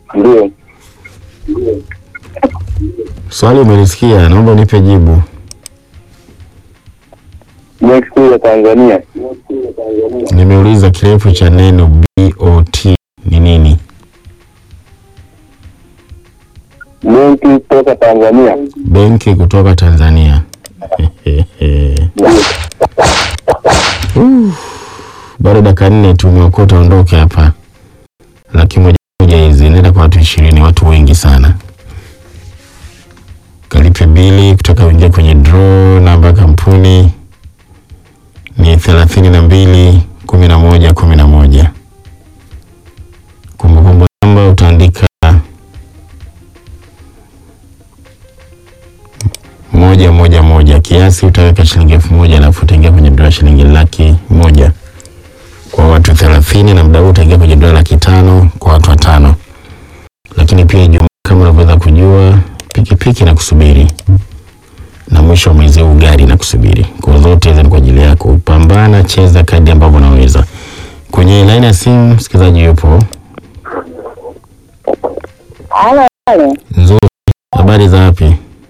Ndio. Swali umelisikia, naomba unipe jibu. Benki Kuu ya Tanzania. Nimeuliza kirefu cha neno BOT ni nini? Benki kutoka Tanzania. Benki kutoka Tanzania. Uh, Bado dakika nne tu umeokota, ondoke hapa. Laki moja moja hizi nenda kwa watu ishirini, watu wengi sana. Kalipe bili kutaka uingia kwenye draw. Namba ya kampuni ni thelathini na mbili kumi na moja kumi na moja. Kumbukumbu namba utaandika moja moja moja. Kiasi utaweka shilingi elfu moja alafu utaingia kwenye dola shilingi laki moja kwa watu thelathini na mda huu utaingia kwenye dola laki tano kwa watu watano. Lakini pia Ijumaa kama unavyoweza kujua, pikipiki na kusubiri na mwisho wa mwezi huu gari na kusubiri. Kwa zote hizo ni kwa ajili yako. Pambana, cheza kadi ambavyo unaweza. Kwenye laini ya simu msikilizaji yupo Halo, halo. nzuri. Habari za wapi?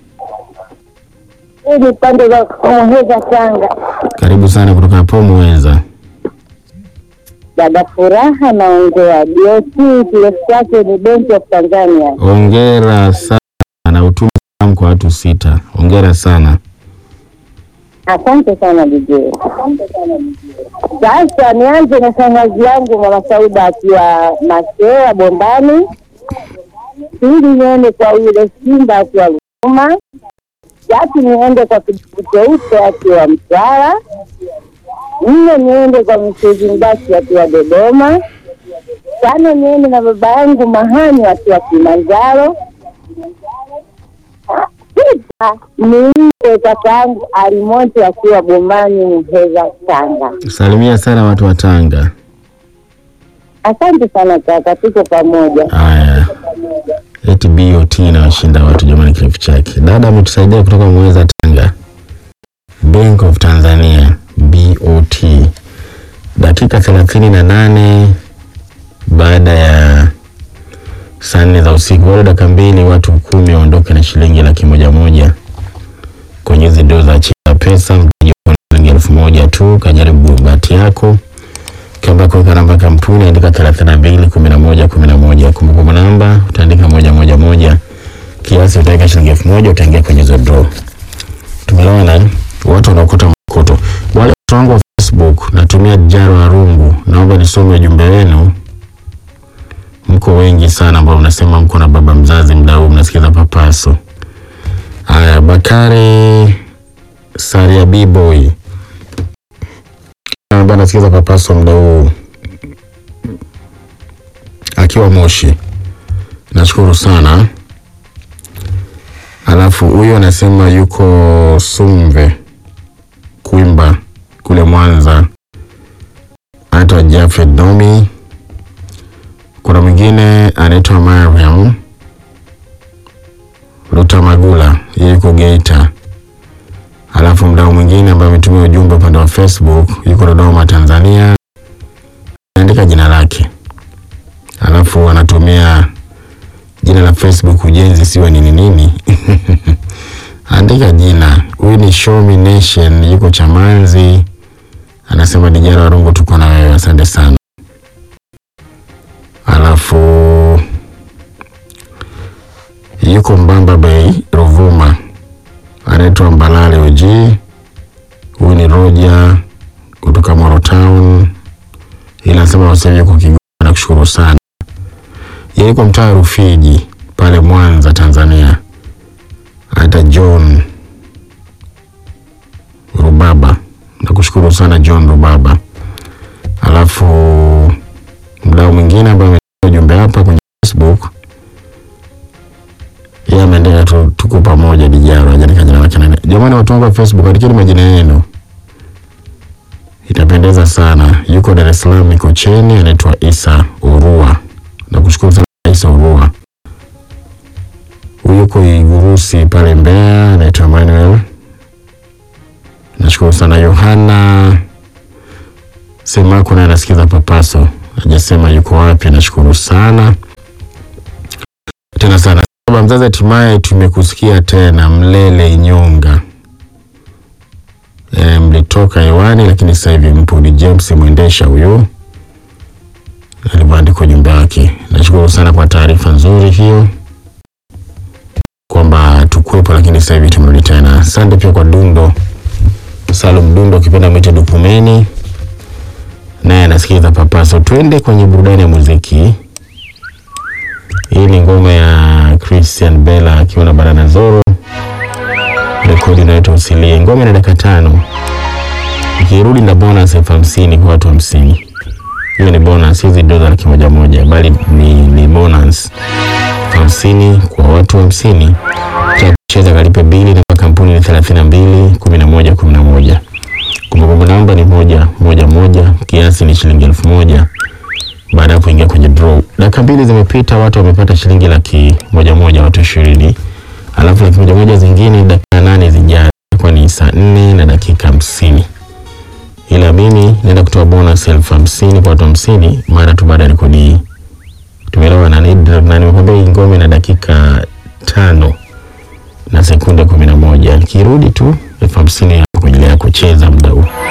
Hii ni pande za Muheza, Tanga. Karibu sana kutoka hapo Muweza. Dada Furaha naongea. BOT kirefu chake ni Benki of Tanzania. Ongera sana na utume salamu kwa watu sita. Ongera sana. Asante sana DJ. Sasa nianze na shangazi yangu Mama Sauda akiwa Masea Bombani, pili niende kwa yule Simba akiwa Ruvuma, tatu niende kwa kijivu cheupe akiwa Mtwara, nne niende kwa Msezi Mbasi akiwa Dodoma, tano niende na baba yangu Mahani akiwa Kilimanjaro, sita nimpe kaka yangu Alimonte akiwa Bombani Muheza, Tanga. Salimia sana watu wa Tanga. Asante sana kaka, tuko pamoja. Haya, eti BOT inawashinda watu jamani, kirefu chake. Dada ametusaidia kutoka Muweza, Tanga. Bank of Tanzania BOT, dakika thelathini na nane baada ya saa nne za usiku, bado dakika mbili, watu kumi waondoke na shilingi laki moja moja kwenye hizi doo za cheza pesa. Mtaji wa shilingi elfu moja tu, kajaribu bahati yako Ukiomba kuweka namba ya kampuni andika thelathini na mbili kumi na moja kumi na moja. Kumbukumbu namba utaandika moja moja moja. Kiasi utaweka shilingi elfu moja utaingia kwenye hizo draw. Tumeelewana? eh? Watu wanaokota makoto. Wale watu wangu wa Facebook natumia Jaro wa Rungu, naomba nisome ujumbe wenu. Mko wengi sana ambao mnasema mko na baba mzazi mda huu mnasikiza papaso. Haya, Bakari Saria B-boy ambaye anasikiza papaso muda huu akiwa Moshi, nashukuru sana. Alafu huyo anasema yuko Sumve Kwimba kule Mwanza, anaitwa Jafet Domi. Kuna mwingine anaitwa Mariam Lutamagula, yeye yuko Geita. Alafu mdau mwingine ambaye ametumia ujumbe upande wa Facebook yuko Dodoma, Tanzania, anaandika jina lake, alafu anatumia jina la Facebook ujenzi siwe nini nini andika jina. Huyu ni Show Me Nation, yuko Chamanzi, anasema Dijara Warungu, tuko na wewe, asante sana. Alafu yuko Mbamba Bay, Ruvuma, anaitwa Mbalale Oji. Huyu ni Roja kutoka Moro Town, ila anasema wasemi yuko Kigoma. Nakushukuru sana. Yeye yuko mtaa Rufiji pale Mwanza, Tanzania. Anaitwa John Rubaba. Nakushukuru sana John Rubaba. Alafu mdau mwingine ambaye ametuma ujumbe hapa kwenye Facebook yeye ameandika tu, tuko pamoja Dijaro, hajaandika jina lake nani. Jamani, watu wangu wa Facebook, andikeni majina yenu, itapendeza sana. Yuko Dar es Salaam Mikocheni, anaitwa Isa Urua. Nakushukuru sana Isa Urua. Huyu yuko Igurusi pale Mbeya, anaitwa Emmanuel. Nashukuru sana Yohana Semako naye anasikiza papaso, hajasema yuko wapi. Nashukuru sana tena sana baba mzazi, hatimaye tumekusikia tena Mlele Nyonga. E, mlitoka hewani lakini sasa hivi mpo. Ni James Mwendesha huyu alivyoandika ujumbe wake. Nashukuru sana kwa taarifa nzuri hiyo kwamba tukwepo, lakini sasa hivi tumerudi tena. Asante pia kwa Dundo Salum Dundo, ukipenda mwite Dukumeni, naye anasikiliza Papaso. Twende kwenye burudani ya muziki. Hii ni ngoma ya Christian Bella akiwa na Banana Zoro, rekodi inaitwa Usilie. Ngoma ina dakika tano, ikirudi na bonus elfu hamsini kwa watu hamsini. Hiyo ni bonus, hizi dola laki moja moja, bali ni, ni bonus elfu hamsini kwa watu hamsini. Cha kucheza kalipe bili, namba kampuni ni thelathini na mbili kumi na moja kumi na moja. Kumbukumbu namba ni moja moja moja, kiasi ni shilingi elfu moja baada ya kuingia kwenye draw. Dakika mbili zimepita, watu wamepata shilingi laki moja moja, watu ishirini. Alafu laki moja moja zingine dakika nane zijazo, kwa ni saa nne na dakika hamsini. Ila mimi naenda kutoa bonus elfu hamsini kwa watu hamsini mara tu baada ya rekodi hii. Tumeelewa na na nimekwambia hii ngome na dakika tano na sekunde kumi na moja. Nikirudi tu elfu hamsini ya kuendelea kucheza muda huu.